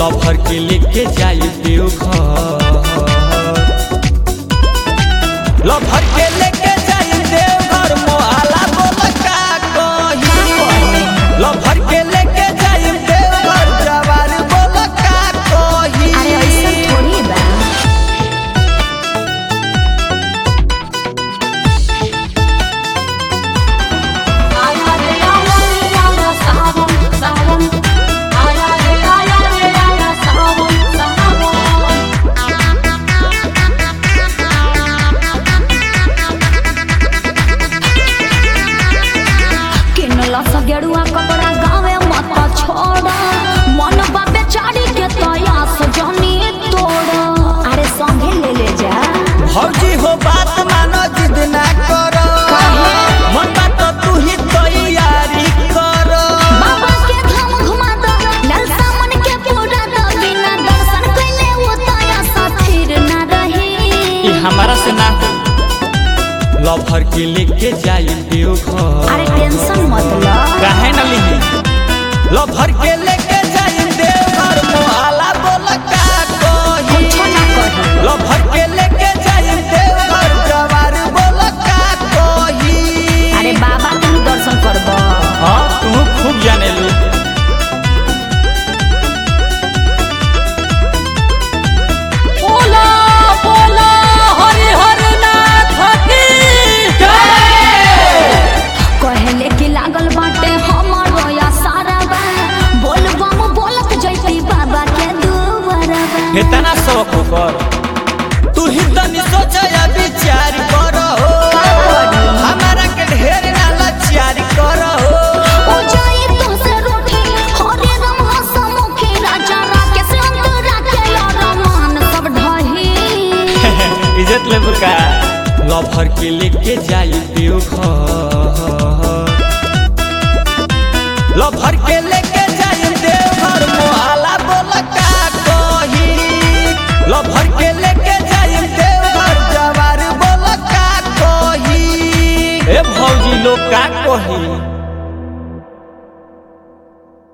लफर के लेके जाई देवघर लफर के लेके जाई देवघर मोहाला बोल का कही लफर के लेके जाई देवघर जवार बोल का कही अरे ऐसा थोड़ी बा आया रे आया रे आया सावन सावन आया रे आया रे आया सावन सावन किनला सा गेरुआ कपड़ा गावे मत छोड़ा मन बाबे चाड़ी के तया सजनी तोड़ा अरे संगे ले ले जा भौजी हो बात मानो जिद ना करो मन बात तू ही तैयारी करो बाबा के धाम घुमा दो ललसा मन के पूरा दो बिना दर्शन कइले वो तया सा फिर ना रही ई हमारा से ना लफर के लेके जाई देवघर अरे टेंशन मत लो काहे न लिही लफर के लेके जाई देवघर मोहाला बोल का कही कुछ ना कही लफर के लेके जाई देवघर जवार बोल का कही अरे बाबा तुम दर्शन करबो हाँ तू खूब जाने लू बोला बोला हरि हर नाथ की कहले कि लागल बाटे हमरो या सारा बा बोल बम बोलत जैती बाबा के दुआरा बा इतना शौक कर तू ही तनी सोच या विचार कर हो हमारा के ढेर ना लाचार कर हो ओ जाई तुमसे रूठी हरे राम हसमुखी राजा राकेश अंतरा के रमान सब ढही इज्जत ले बुका लफर के लेके जाई देवघर लफर के लेके जाई देवघर मोहाला बोल का कही लफर के लेके जाई देवघर जवार बोल का कही ए भौजी लोग का कही